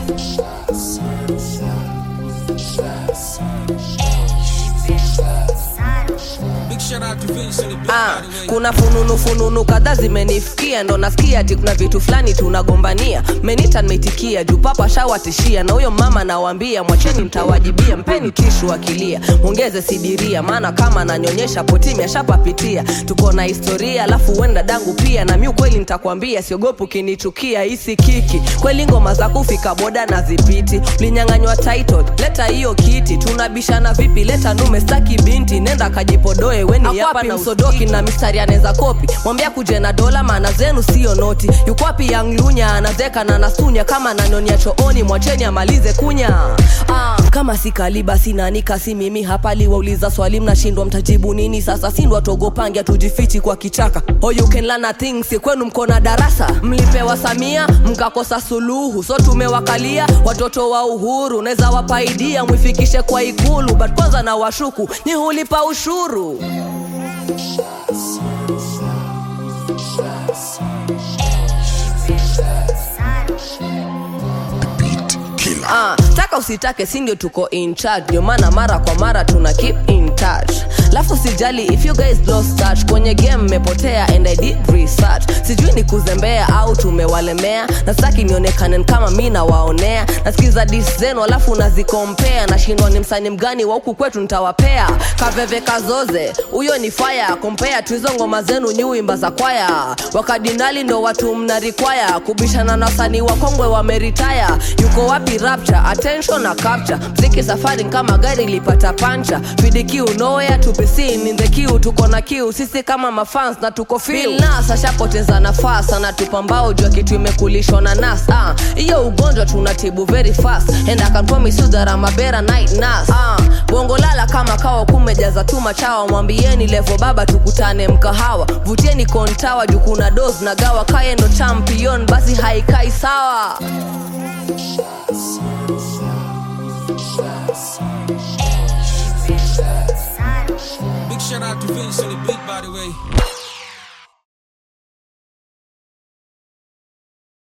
Big shout out to Vince on the beat, Ah, by the way. kuna fununu fununu kadhaa zimenifikia ndo nasikia ati kuna vitu fulani tunagombania menita nimeitikia juu papa shawatishia na huyo mama nawambia mwacheni mtawajibia mpeni tishu akilia mwongeze sidiria maana kama ananyonyesha potimi ashapapitia tuko na historia alafu uenda dangu pia na mi ukweli nitakwambia siogopi ukinichukia hisi kiki kweli ngoma za kufika boda na zipiti linyanganywa title leta hiyo kiti tunabishana vipi leta nume staki binti nenda kajipodoe weni hapa na msodoki na mistari anaweza kopi mwambia kuje na dola maana zenu sio noti yuko wapi yang lunya anazeka na nasunya kama nanyonia chooni mwacheni amalize kunya ah, kama si kaliba sinanika si mimi hapa liwauliza swali mnashindwa mtajibu nini sasa sindwa togopangia tujifichi kwa kichaka oh, you can learn a thing si kwenu mko na darasa mlipewa samia mkakosa suluhu so tumewakalia watoto wa uhuru naweza wapaidia mwifikishe kwa ikulu but kwanza na washuku ni hulipa ushuru Ah, taka usitake si ndio tuko in charge ndio maana mara kwa mara tuna keep in touch lafu sijali if you guys lost touch kwenye game mmepotea and i did research sijui ni kuzembea au tumewalemea na sitaki nionekane kama mi nawaonea nasikiza dis zenu alafu nazikompea nashindwa ni msani mgani wa huku kwetu nitawapea kaveve kazoze huyo ni faya kompea tuizo ngoma zenu nyuimba za kwaya wakadinali ndo watu mnarikwaya kubishana na wasanii wakongwe wameritaya yuko wapi rapture attention na capture mziki safari kama gari lipata pancha vidikiu noya tupisin in the queue tuko na kiu sisi kama mafans na tuko filnas ashapoteza nafasi anatupambao jua kitu imekulishwa na nas ah, hiyo ugonjwa tunatibu very fast and I can promise you that I'm a better night nurse ah, bongo lala kama kawa kumejaza tu machawa mwambieni levo baba tukutane mkahawa vutieni kontawa juu kuna dos na gawa kaye ndo champion basi haikai sawa Big shout out to Vince on the beat, by the way.